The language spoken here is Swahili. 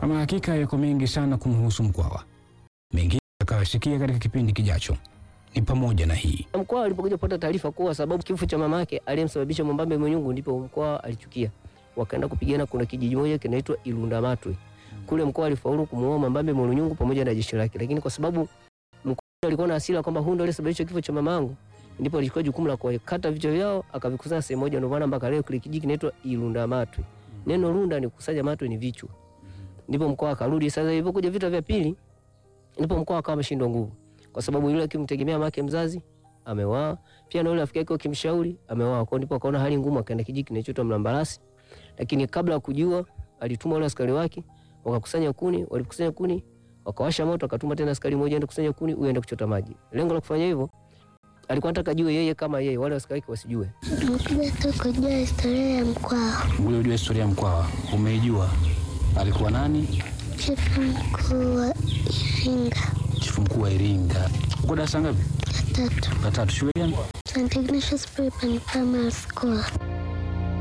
Ama hakika yako mengi sana kumhusu Mkwawa, mengine utakayosikia katika kipindi kijacho ni pamoja na hii. Mkwawa alipokuja kupata taarifa kuwa sababu kifo cha mama yake aliyemsababisha Mwambambe Mwenyungu, ndipo Mkwawa alichukia, wakaenda kupigana. Kuna kijiji moja kinaitwa Ilundamatwe kule, Mkwawa alifaulu kumuoa Mwambambe Mwenyungu pamoja na jeshi lake, lakini kwa sababu Mkwawa alikuwa na hasira kwamba huyu ndiye aliyesababisha kifo cha mama yangu, ndipo alichukua jukumu la kuwakata vichwa vyao akavikusanya sehemu moja. Ndio maana mpaka leo kile kijiji kinaitwa Ilundamatwe. Neno lunda ni kusanya, matwe ni vichwa. Ndipo Mkwawa akarudi. Sasa ilipokuja vita vya pili, ndipo Mkwawa akawa ameshindwa nguvu kwa sababu yule akimtegemea mama yake mzazi amewaa, pia na yule rafiki yake akimshauri amewaa. Kwa ndipo akaona hali ngumu, akaenda kijiji kinachoitwa Mlambalasi, lakini kabla ya kujua alituma wale askari wake wakakusanya kuni. Walikusanya kuni wakawasha moto, akatuma tena askari mmoja aende kusanya kuni, huyu aende kuchota maji. Lengo la kufanya hivyo alikuwa anataka jue yeye kama yeye, wale askari wake wasijue. Nimekuja tu kujua historia ya Mkwawa. Ule ujua historia ya Mkwawa, umeijua alikuwa nani? Chifu mkuu wa Iringa Chifu mkuu wa Iringa. Uko darasa ngapi? ya tatu, La tatu. Shule gani? St. Ignatius Prep and Primary School.